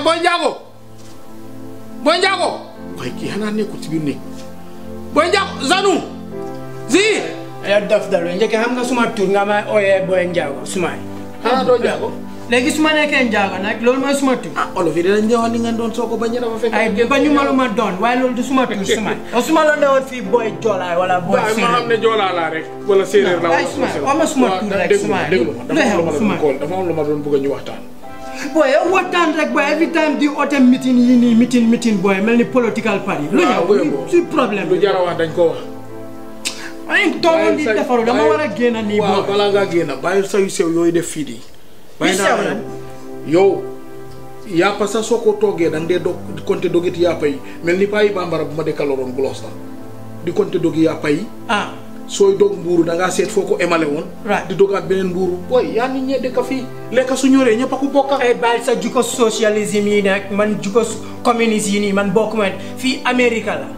Boy Njaago Boy Njaago waaye kii xanaa nekkul ci biir néeg Boy Njaago Zanu zi ya dof dalu njëkk xam nga suma tur nga may ooyee Boy Njaago sumaay xanaa doo Njaago léegi su ma nekkee Njaago nag loolu mooy suma tur ah olof yi dinañ ñëwaat ni ngeen doon soo ko bañ a dafa fekk ay ba ñu ma lu ma doon waaye loolu du suma tur sumaay yow su ma la newoon fii Boy Joolaay wala Boy waaye ma xam Séeréer ne joolaa laa rek wala séeréer la ay suma wax ma suma tur rek suma déglu ma lu dafa am lu xew ma suma doon kool dafa am lu ma doon bëgg a ñu waxtaan boy yow waxtaan rek boy every time di oote meeting yi nii meeting meeting boy mel ni political party lu waaw, boy, ñëw boy. si problème lu bi jara wax dañ ko wax ay toogoon di defaru dama war a génn nii waaw boy balaa ngaa génn bàyyi sayu sew yooyu def fii di bàyyi sew naa la? la yow yàppa sax soo ko toggee da nga dee dog di compter dogiti yàppa yi mel ni paa yi bambara bu ma dekkaloon gulos la di compter dogi yàppa yi ah sooy dog mbuuru da ngaa seet foo ko emale woon Right. di dogaat beneen mbuuru booy yaa nit ñee dëkk fii lekka su ñoree ñëpp a ko bokka ay bàyyi sa jukko socialisme yi nag man jukko communiste yi nii man bokkuma fii Amérique la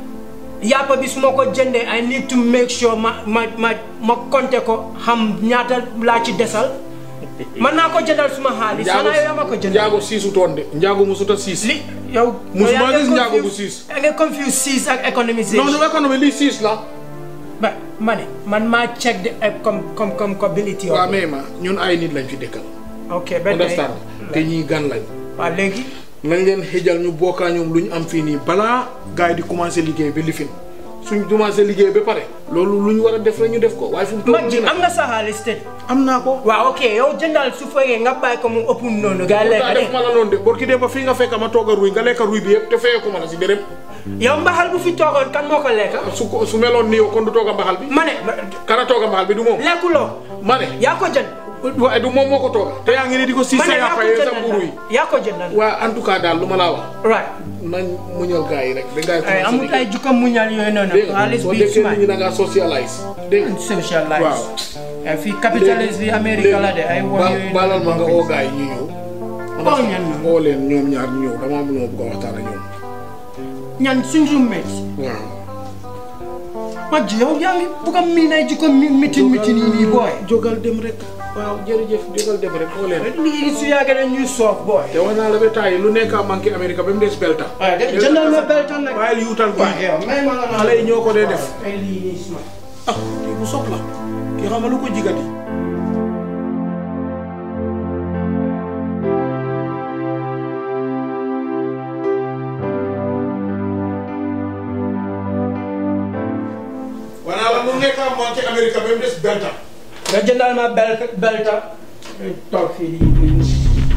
yàppa bi su ma ko jëndee I need to make sure ma ma ma ma compter ko xam ñaata laa ci desal man naa ko jëndal suma xaalis xanaa yow yaa ma ko jëndal njaago siisu toon de njaago musuta siis li yow Musuma yaa ngi gis njaago bu confuse- siis. yaa ngi confuse siis ak économisation non non économie lii siis la ba ma ne man maa check the eh, com com com compatibility waa mais ma ñun ay nit lañ fi dëkkal ok ba tey understand te ñii gan lañ waaw léegi nañ leen xëjal ñu bokkaa ñoom lu ñu am fii nii balaa gars yi di commencé liggéey ba lifin suñ commencé liggéey ba pare loolu lu ñu war a def rek ñu def ko waaye fu mu toll mag ji nii nag am nga sa xaalis te am naa ko waaw ok yow jëndal su fekkee nga bàyyi ko mu ëpp noonu gaa daa lekk def ma la noonu de borki dee ba fii nga fekk ma toog a ruy nga lekk ruy bi yëpp te feyee ko ma la si dërëm de yow mbaxal bu fi toogoon kan moo ko lekk su ko su meloon ni yow kon du toog a mbaxal bi ma ne kana toog a mbaxal bi du moom lekkuloo ma ne yaa ko jënd waaye du moom moo ko tooga te yaa ngi ni di ko siis ma sa ne yaa yàppa ko yee sa jëndal mburu yi yaa ko jëndal waa en tout cas daal lu ma laa wax right nañ muñal gars yi rek ba gars yi ay commencé amul ay liggéey jukka muñal yooyu noonu dégg nga xaalis soo bi déggee suma nit ñi da ngaa socialise dégg nga socialize waaw. ay fii capitaliste bi Amérique la de ay won ba- yooyu baalal ma nga oo gars yi ñu ñëw oo ñan ñoom oo leen ñoom ñaar ñu ñëw dama am lu ma bëgg a waxtaan ak ñoom ñan suñ roommate waaw mag ji yow yaa ngi bugg a miin ay jukko mi mitin mitin yi nii booy jógal dem rek waaw jërëjëf jógal dem rek oo leen rek lii su yàggee ne ñuy soof booy te wax naa la ba taay lu nekk a manqué Amérique ba mu des belta waaye de jëndal ma beltan nag waaye yuutal bi waaye yow may ma nga naan xale yi ñoo ko dee def ay lii nii suma ah kii bu soxla kii xam nga lu ko jigati wanaa la lu nekk a manqué Amérique ba mu des belta nga jëndal ma bel belta toog fii di di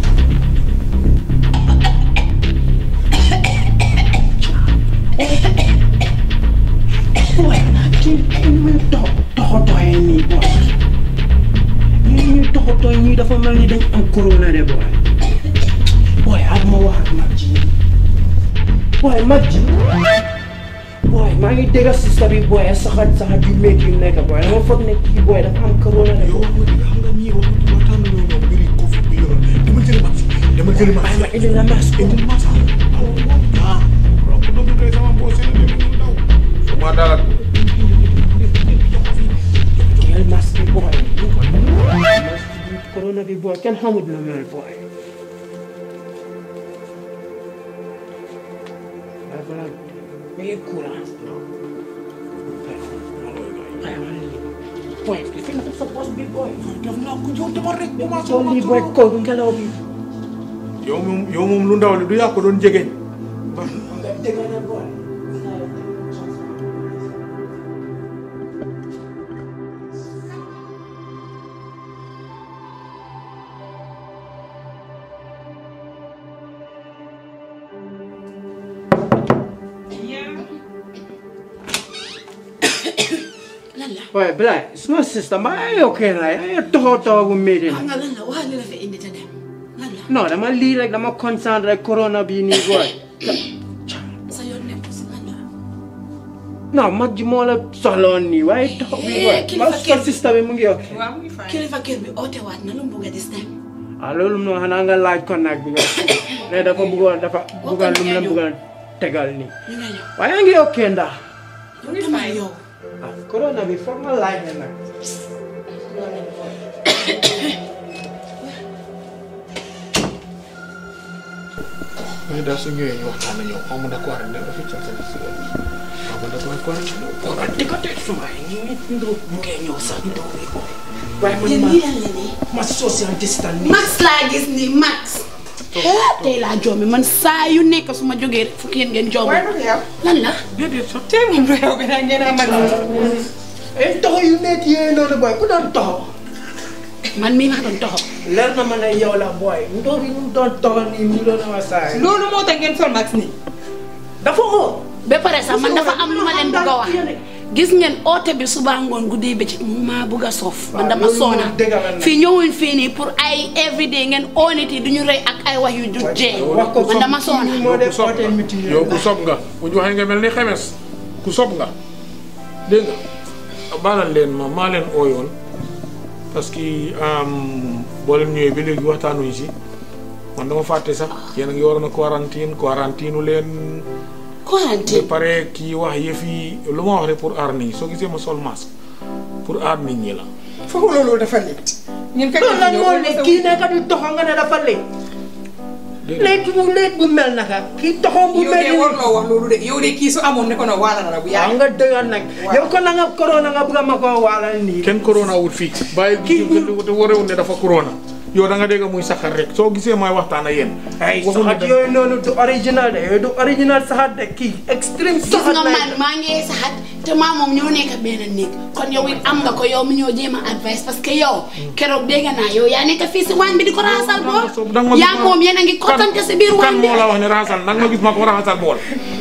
booy kii kii muy tox toxotooyee nii booy ñii ñuy toxotooy ñii dafa mel ni dañ am corona de booy booy ak ma wax ak mag ji booy mag ji booy maa ngi dégg sista bi booy saxat saxat yu métti yu nekk booy dama foog ne kii booy dafa am corona de yow xam nga ñii wax waxtaan nañoo ñoom mbiri Covid bi yoon dama jëli max dama jëli max bàyyi ma indi la masque indi max ah donc doomu tey sama mboose la dem mu daw suma daal jël masque bi booy masque bi corona bi booy kenn xamut na mel booy waaye balaa mi ngi courant booy fi nga sa bos bi booy def naa ko yow dama rek commencé soo lii booy kaw bi ngelaw bi yow moom yow moom lu ndaw li du yaa ko doon jegeñ nga dégg na booy lan la Boy, Black, suma sister, ma ay okay na ay toho toho bu meeting. xam nga lan la wax li la fa indi te dem lan la No, dama lii rek dama concern rek corona bi nii boy. sa yoon nekk si lan la No, mag ji moo la soxla woon nii waaye toho bi boy. Eh, kilifa Ma suma kër. sister bi mu ngi okay. waaw mu ngi fay. kilifa kër bi oote waat na lu mu bëgg a this time Ah, loolu no xanaa nga laaj ko nag bi nga. Ne dafa bëggoon dafa bëggoon lu mu la bëggoon tegal nii. ñu nga ñëw Waaye yaa ngi okay ndax. yow demal yow Ah, corona bi foog nga laaj ne nag. léegi daal su ñëwee ñu waxtaan na ñëw xaw ma da ko war a ne officiel sa si xaw ma da ko war a ñëw Boy, di ko tey suma yi ñu ngi ndoo mu ngee ñëw sax ndoo bi boy. waaye man yéen ma lii lan la nii. ma social distance nii. max laa gis ni max. tey laa joomi man saa yu nekk su ma jógee rek fukki yéen ngeen joomi. waaye du yow lan la. déedéet sax tey moom du yow bi nag ngeen a mag ay toxo yu métti yooyu noonu boy ku doon toxo. man mii maa doon toxo. leer na ma ne yow la boy ndoo bi mu doon toxo nii mu doon awa saa yi. loolu moo tax ngeen sol max nii dafa oo. ba pare sax man dafa am lu ma leen bëgg a wax. gis ngeen oote bi suba ngoon guddee bëccëg mu maa bëgg a soof. man dama loolu moom soona dëgg la nag. fii ñëwuñ fii nii pour ay everyday ngeen oonit yi du ñu rey ak ay wax yu du jee. wax ko man dama soona. moo yow ku def sob oote nga meeting yow ku sob nga bu ñu waxee nga mel ni xemes ku sob nga dégg nga baalal leen ma maa leen ooyoon parce que boo leen ñëwee ba léegi waxtaanuñ si man dama fàtte sax yéen a ngi waroon a quarantine quarantine leen ba quarantine. pare kii wax yëf yi lu ma wax rek pour aar nit ñi soo gisee ma sol masque pour aar nit ñi la foofu loolu dafa létt ñun kañ loolu lan moo ne kii nekk di toxo nga ne dafa léet. dégg nga léet bu léet bu mel naka kii toxo bu yow mel de ni. warloo wax loolu de yow de kii su amoon ne ko no waala na la bu waaw yàgg nga dëggal nag. Waaw. yow ko na nga corona nga bëgg a ma koo waalal nii. kenn corona wut fii bàyyi Kii- te warewul ne dafa corona yow da nga dégg muy saxar rek soo gisee may waxtaan ak yéen ay waxuñu saxat ne- yooyu noonu du original de yooyu du original saxat de kii extreme gis saxat nga lay man maa ngi saxat te maa moom ñoo nekk benn néeg kon yow it am nga ko yow mi ñoo jéem a advice parce que yow keroog dégg naa yow yaa nekk fii si waañ bi di ko raxasal bool danga ma gis yaa ma- moom yéen a ngi kottante si biir kan waañ bi moo la wax ne raxasal nag ma gis ma ko raxasal bool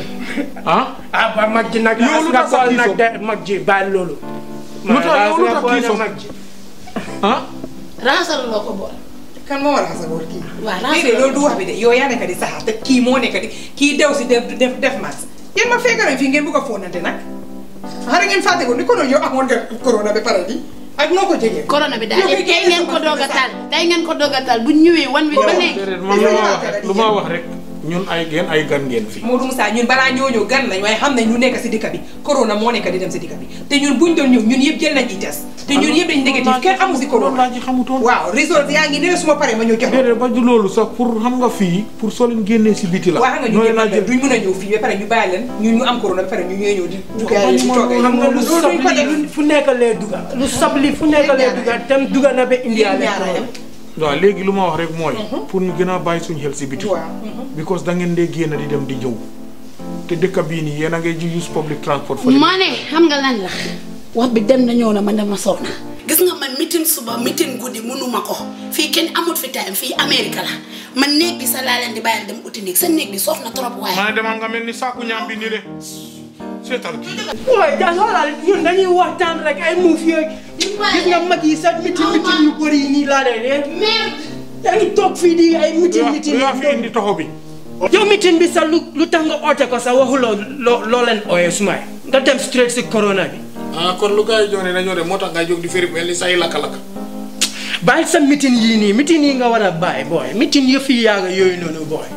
ah ah ba mag ji nag Yow lu nga tax sa bool kii nag soog? de mag ji bàyyi loolu Lu tax- yow lu nga tax boole kii soog? mag ji ah raxasal loo ko bool kan moo war a xasa bool kii Waaw, raxas déedéet loolu du wax bi de yow yaa nekk di saxaar te kii moo nekk di kii dew si def def def max yéen ma fekk nañ fii ngeen bëgg a fóonante nag xanaa ngeen fàtte ko ni ko noonu yow amoon nga corona ba pare di ak noo ko jegee corona bi daal Yow kay tey ngeen ko doog a taal tey ngeen ko doog a taal bu ñëwee wan wi ba léegi déedéet man lu ma wax rek lu ma wax rek ñun ay ngeen ay gan ngeen fi Modou Moussa ñun balaa ñoo ñëw gan lañ waaye xam nañ ñu nekk si dëkk bi corona moo nekk di dem si dëkk bi te ñun buñ doon ñëw ñun yëpp jël nañ i test te ñun yëpp dañ négatif kenn amu si loolu laa corona ci xamutoon waaw résultat yaa ngi ne suma paree ma ñëw jox la déedéet ba du loolu sax pour xam nga fii pour soo leen génnee si biti la waa xam nga ñu ñooy ñëpp laa am jël duñ mën a ñëw fii ba pare ñu bàyyi leen ñun ñu am corona ba pare ñu ñëwee ñëw di dugaay di toogay xam nga lu loolu duñ ko sabli def lu fu nekk lee duga lu sabli fu nekk lee duga tem duga na ba India Yéen ñaar a yem. waaw léegi lu ma wax rek mooy pour ñu gën a bàyyi suñu xel si biti waaw because da ngeen dee génn di dem di ñëw te dëkk bii nii yéen a ngay ji use public transport fa ma ne xam nga lan la wax bi dem na ñëw na man dama soxna gis nga man mitin suba mitin guddi mënuma ko fii kenn amut fi time fii Amérique la man néeg bi sa laa leen di bàyyil dem uti néeg sa néeg bi soof na trop waaye maa demal nga mel ni saaku ñaam bi nii de seetal kii waaye da xoolal ñun dañuy waxtaan rek ay muuf yooyu gis nga mag yi sax mitin mitin yu bëri yi nii laa lay dee merde yaa ngi toog fii di ay mitin mitin lu yaa fi indi toxo bi yow mitin bi sax lu lu tax nga oote ko sax waxuloo loo loo leen ooyee sumay nga dem straight si corona bi ah kon lu gars yi joone dañoo dem moo tax ngay jóg di feri mel ni say lakka-lakka bàyyi sa mitin yii nii mitin yi nga war a bàyyi booy mitin yëf yi yaaga yooyu noonu booy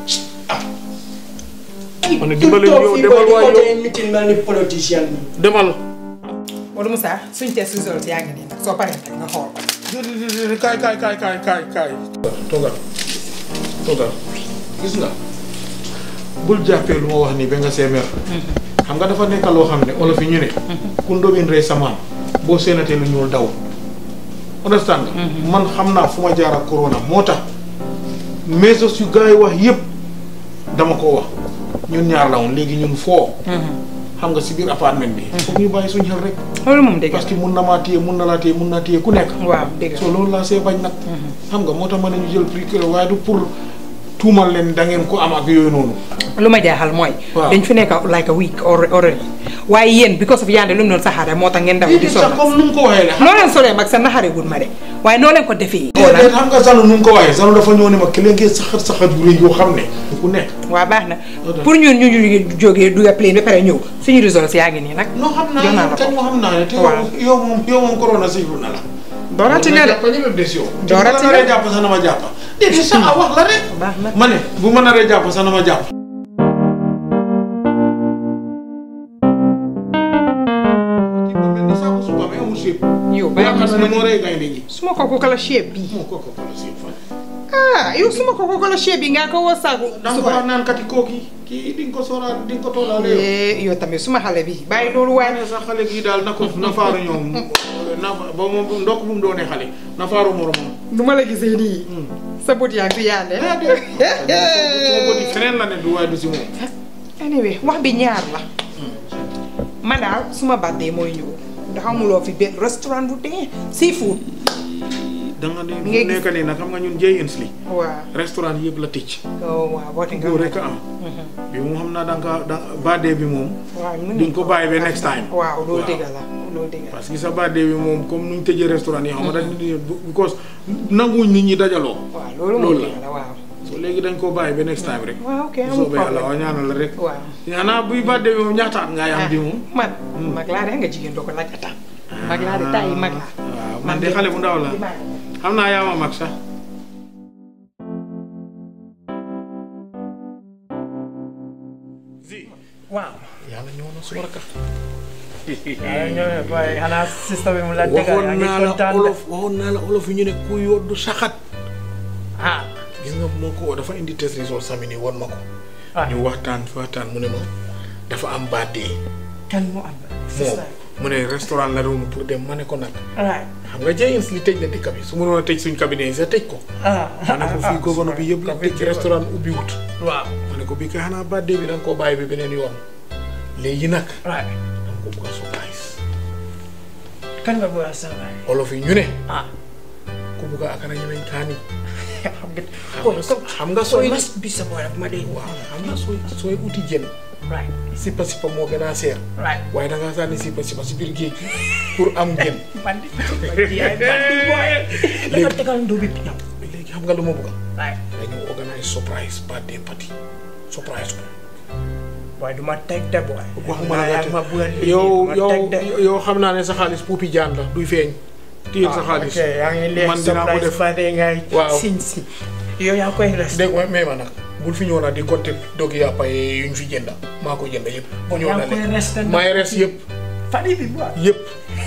ma ne dimbale yow demal waay yow yow mitin mel ni politicien bi demal Modou Moussa suñ test result yaa ngi nii nag soo paree nag nga xool ko déedéet kaay kaay kaay kaay kaay kaay toogal toogal gis nga bul jàppee lu ma wax nii ba nga seemeer xam nga dafa nekk loo xam ne olof yi ñu ne ku ndóbin rey sa maam boo seenatee lu ñuul daw understand nga man xam naa fu ma jaar ak corona moo tax mesos yu gars yi wax yëpp dama ko wax ñun ñaar la woon léegi ñun foo xam nga si biir appartement bi foog ñu bàyyi suñu xel rek loolu moom dëgg parce que mun na maa téye mun na laa téye mun naa téye ku nekk waaw dëgg so loolu laa see bañ nag xam nga moo tax ma ne ñu jël prix waaye du pour tuumal leen da ngeen ko am ak yooyu noonu lu ma jaaxal mooy Waaw. dañ fi nekk like a week or- already waaye yéen because of yaande lu mu doon saxaare moo tax ngeen daw di sol sax comme nu mu ko waxee la noo leen solee mag sa naxare gud ma de waaye noo leen ko defee déedéet xam nga Sanu nu mu ko waxee Sanu dafa ñëw ne ma ki leen ngeen saxat saxat yu rëy yoo xam ne ku nekk waaw baax na Ok. pour ñun ñu ñu jógee dugga plane ba pare ñëw suñu results yaa ngi nii nag non xam jox naa naa ne la kañ ko moo xam naa ne te yow Waaw. yow moom yow moom corona siiflu na la doorati na de jàpp ñëpp des yow te bu Doorati ma na. naree jàpp sax na ma jàpp déedéet sax a wax la rek baax na ma ne bu ma naree jàpp sax na ma jàpp kii ma mel ni saako suba mais amul sépp yow ba bàyyi nga ma xam ne moo rey gaynde gi su ma ko ko kala shape bii moo ko ko ko la sépp fan ah yow suma ko ko la chef bi nga ko woo saaku da nga ko wax naan kati kooki kii di nga ko sóoraal di nga ko toolaale yow. Eh, yow tamit suma xale bi bàyyi loolu waaye waaye sax xale gii daal na ko na faaru ñoom na ba moom ndokk bu mu doonee xale na faaru moromam. nu ma la gisee nii sa bët yaa ngi fi yaande suma bëti feneen la ne du waaye du si moom. anyway wax bi ñaar la man daal suma birthday mooy ñëw ndax amuloo fi benn restaurant bu dee seafood da nga ne Ngay mu nekk nii nag xam nga ñun Jay Insli waaw restaurant yëpp la tëj. oh waaw woote nga góor rek a am. bi moom xam naa da nga da birthday bi moom. waaw mën di nga ko bàyyi ba next time. waaw loolu Waaw. dëgg la loolu dëgg la parce que sa birthday bi moom comme nuñ tëjee restaurant yi xam nga dañ because nanguwuñ nit ñi dajaloo. waaw loolu moo loolu la. dëgg la waaw so léegi dañ koo bàyyi ba next time rek. waaw ok bu amul soobee yàlla problème waaw ñaanal la rek. waaw ñaanaa buy birthday bi moom ñaata at ngay am bi moom. man mag laa de nga jigéen doo ko laaj atam mag laa de tay mag laa waaw man de xale bu ndaw la xam naa yaa ma mag sax. zi waaw. yàlla ñëw na suma rakka. yaa ngi ñëw waaye xanaa système bi mu la dégg yaa waxoon ngi naa la kontaan de. olof waxoon naa la olof yi ñu ne ku yoddu saxat. ah. gis nga moo ko dafa indi test result sami nii won ma ko. ah ñu waxtaan fi waxtaan mu ne ma dafa am birthday kan moo am. moom mu ne restaurant la doon pour dem ma ne ko nag right. xam nga Jayens li tëj na dëkk bi su ma doon a tëj suñ cabinet yi sax tëj ko ah. ma ne ko fii gouverneur bi yëpp la tëj restaurant ubbi wut waaw. ma ne ko bii kay xanaa birthday bi da nga koo bàyyi bi beneen yoon léegi nag right. da nga ko bëgg a surprise kan nga bëgg a sàngaay. olof yi ñu ne ah. ku bëgg a akara ñemeñ kaani xam nga. xam nga xam nga sooy mas bi sa boy ma dégg. waaw xam nga sooy sooy uti jën right. sippa sippa moo gën a seer right. waaye da ngaa sànni sippa sippa si biir géej gi pour am jën bandi. bandi yaay bandi boy. da nga tegal ndobi bi ñëw. léegi xam nga lu ma bëgg right. dañu organise surprise birthday party surprise ko waaye du ma teg de boy. waxuma la nga ma bëgg a liggéey, yow du ma yow teg de. yow xam naa ne sa xaalis puupi jaan la duy feeñ téyel sa xaalis ok yaa ngi leen man dinaa ko surprise def birthday ngay Waaw. sin si yow yaa koy res dégg nga may ma nag bul fi ñëw nag di compter dogi yàppa yi yuñ fi jënda maa ko jënd yëpp bu ñëw yaa na ngi koy lekk res te maay res yëpp famille bi boy yëpp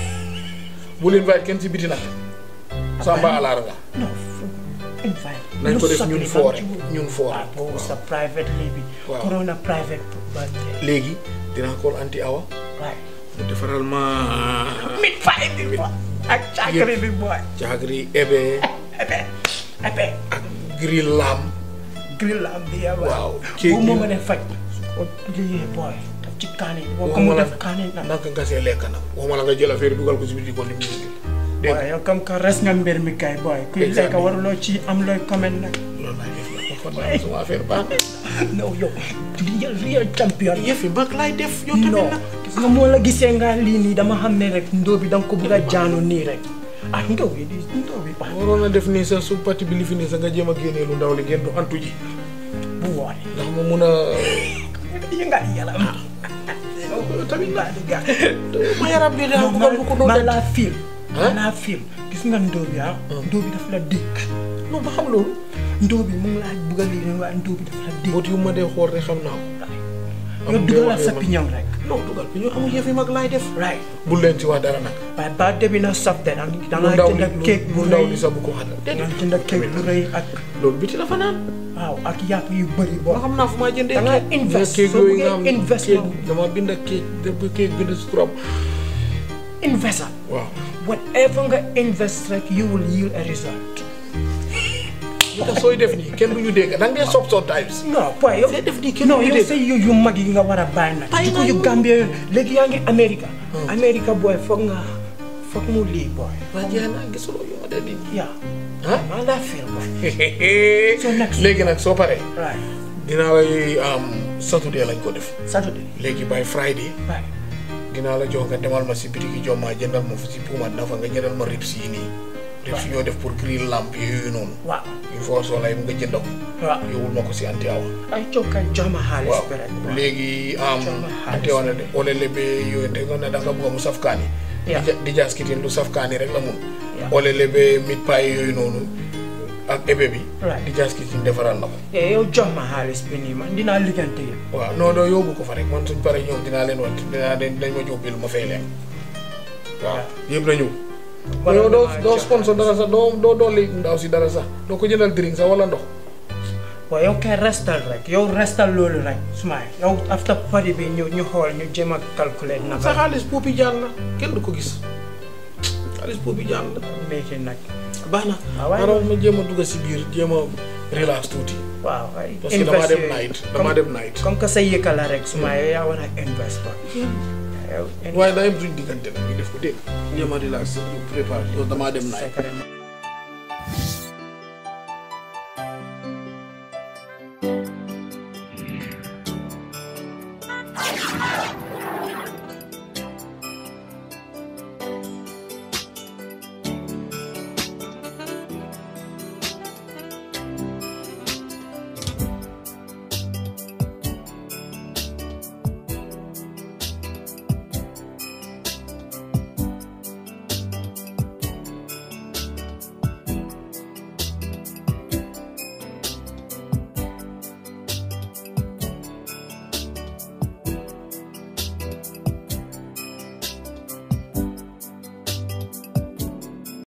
bu leen bàyyi kenn si biti nag samba alaar nga non fu invite nañ ko lu def soppi ñun ba foore ci wut. ñun foore waaw boobu sa private lii bi Waaw. corona private birthday léegi dinaa call anti awa right mu defaral ma mit fay bi boy ak càkkari bi boy caagri ebe ebe ebe ak grill lam grill la am bi yaa Waaw. boobu moo ma def faj su ko liggéey boy daf ci kaani boo ko mu def kaani na naka nga see lekk nag waxuma la nga jël affaire dugal ko si biti ko ni mu dégg waaye yow comme que res nga mbir mi kay boy kuy lekk Exactement. waruloo ci am looy comment nag loolu laay def nag kon naa sama affaire baax na non yow real real champion yëfi mag laay def yow tamit non nag gis nga moo la gisee nga lii nii dama xam ne rek ndóo bi da nga ko bëgg a jaanu nii rek ah ndóo bi di ndóo bi ah waroon a def nii sax su parti bi li fi nii sax nga jéem a génnee lu ndaw li ngeen du antu ji bu woore ndax ma mun a yëngal yaram tamit ngaa di gaa ma yaram bi daal bëggal bu ko doon man def laa fiil Hein? man laa fiil gis nga ndóo bi ah ndóo bi daf la dégg non ba xam loolu ndóo bi mu ngi laa bëgg a lii rek waaye ndóo bi daf la dégg boot yu ma dee xool rek xam naa ko nga dugalal sa piñam rek non dugal bi ñu amul yëfi mag laay def right bul leen ci wax dara nag waaye ba debi na saf de da lu nga ndaw li jënd cake lu bu ndaw rëy li sax bu ko xatal da nga jënd cake bu rëy ak loolu biti la fa naan waaw ak yàpp yu bëri boo ma xam naa fu maa jëndee Da nga cake. invest. cake Soo yooyu bëggee nga xam invest cake moom. dama bind cake def cake bind si turam investor waaw whatever nga invest rek you will yield a result li tax sooy def nii kenn du ñu dégg da nga dee sob sometimes non point yow Sooy def nii kenn non du ñu yow dégg sa yu yu mag yi nga war a bàyyi nag Bàyyi jikko naa yu yooyu. Gambie yooyu léegi yaa ngi Amérique Amérique booy foog nga foog mu lii booy waa jeex na gisuloo yu ma dee di yaa ah maa laa feel booy So next- léegi nag soo paree right dinaa lay am saturday lañ ko def Saturday léegi by friday right dinaa la jox nga demal ma si bitiki jommaa jëndal ma fu si puuma nafa nga jëndal ma rips yi nii rips yoo def pour grill lamp yooyu noonu waaw il faut soo lay nga jënd ko waaw yóbbul ma ko si anti awa ay cokka jox ma xaalis waaw bi rek léegi am Jox ma xaalis. anti awa ne de ole lebe yooyu te nga ne da nga bëgg mu saf kaani Yeah. di ja- di jaas kitin lu saf kaani rek la mun Yeah. ole lebe mit pay yooyu noonu ak ebe bi Right. di jaas kitin defaral la ko eh yow jox ma xaalis bi nii man dinaa liggante yëpp waaw non non yóbbu ko fa rek man suñ paree ñoom dinaa leen wat dinaa leen dañ ma jox bil ma fay leen waaw yëpp na ñëw yow doo doo sponsor dara sax doo doo dolli ndaw si dara sax doo ko jëndal drink sax wala ndox waaw yow kay restal rek yow restal loolu rek sumay yow after party bi ñu ñu xool ñu jéem a calculer sa naka xaalis poopi jaan la kenn du ko gis xaalis poopi jaan la métier nag baax na Ah, waaye xaaral ma jéem a dugg si biir jéem a relax tuuti waaw ay parce que damaa dem invest night yooyu. damaa Comme- dem night comme que sa yëkka la rek sumay yow yaa war a invest ba yow waaye daa yem suñ diggante nag ñu def ko dégg jéem a relax ñu préparé yow damaa dem night secret